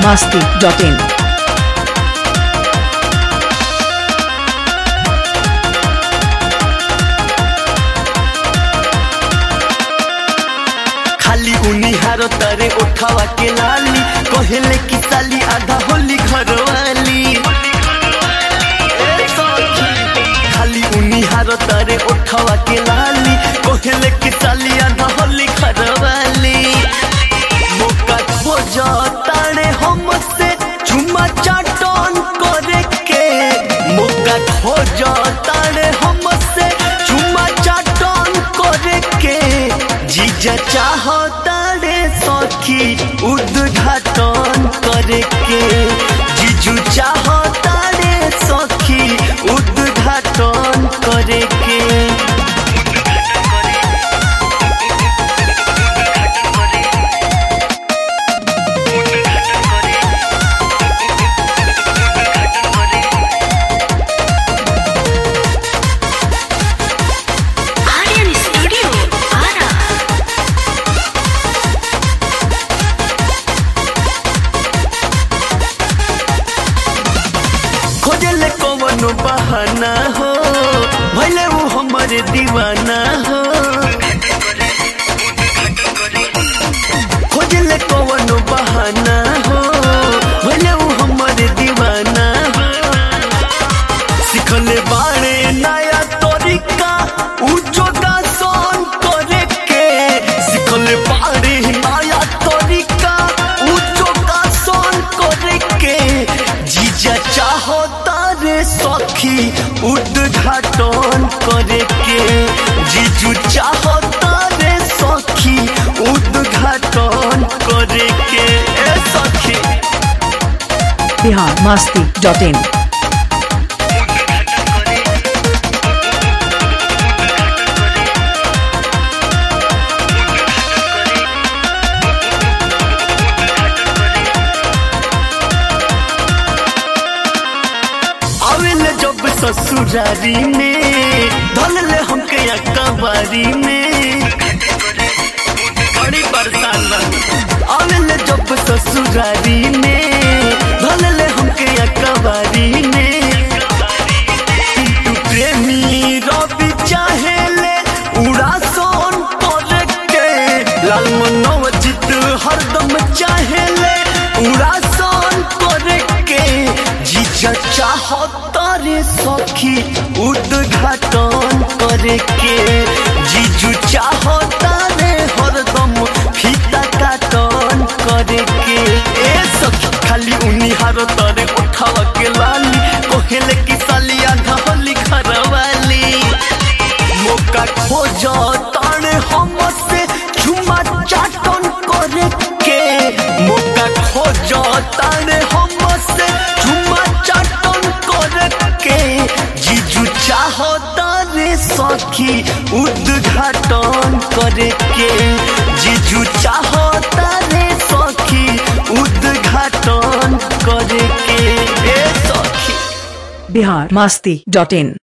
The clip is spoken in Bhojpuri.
masti.in. खाली उनिहारो तरे उठावा के लाली कहले कि साली आधा होली घरवाली ए सखी, खाली उनिहारो तरे उठावा के लाली कहले कि साली आधा होली घरवाली मौका खोजा तारे हमसे झुमा चाटन करे के मौका खोजा तारे हमसे झुमा चाटन करे के जीजा चाहो तारे सखी उद्घाटन करे के जीजू चाहो तारे सखी उद्घाटन करे के Aryan Studio, Ara. खोजले कवनो बहाना हो भले वो हमारे दीवाना हो खोजले कवनो बहाना हो भले वो हमारे दीवाना हो सिखले बाणे नया तरीका ऊंचो का सोन करे के सिखले बाणे नया तरीका ऊंचो का सोन करे के जीजा चाहो तारे सखी उद्घाटन करे के जीजू चाहो तारे सखी उद्घाटन करे के ए सखी Bihar masti.in. आवेले जब ससुरारी में धल ले हमके अकबारी में बड़ी परेशान बनी आवेले जब ससुरारी में धल ले हमके अकबारी में पिंटू प्रेमी रवि चाहे ले उड़ा सोन करे के लाल मनोव जित हरदम चाहे ले उड़ा सोन करे के जीजा चाहो तारे सखी उद्घाटन करे के जीजू चाहो तारे हरदम फीता काटन करे के ए सखी खाली उनी हार तारे उठावा के लाली कोहेले की साली आधा होली घरवाली मौका खोजो ताने हमसे झुमा चाटन करे के मौका खोजो ताने हमसे झुमा चाटन करे के जीजू चाहो तारे सखी उद्घाटन करे के जीजू चाहो तारे सखी उद्घाटन करे के ए सखी Bihar masti.in.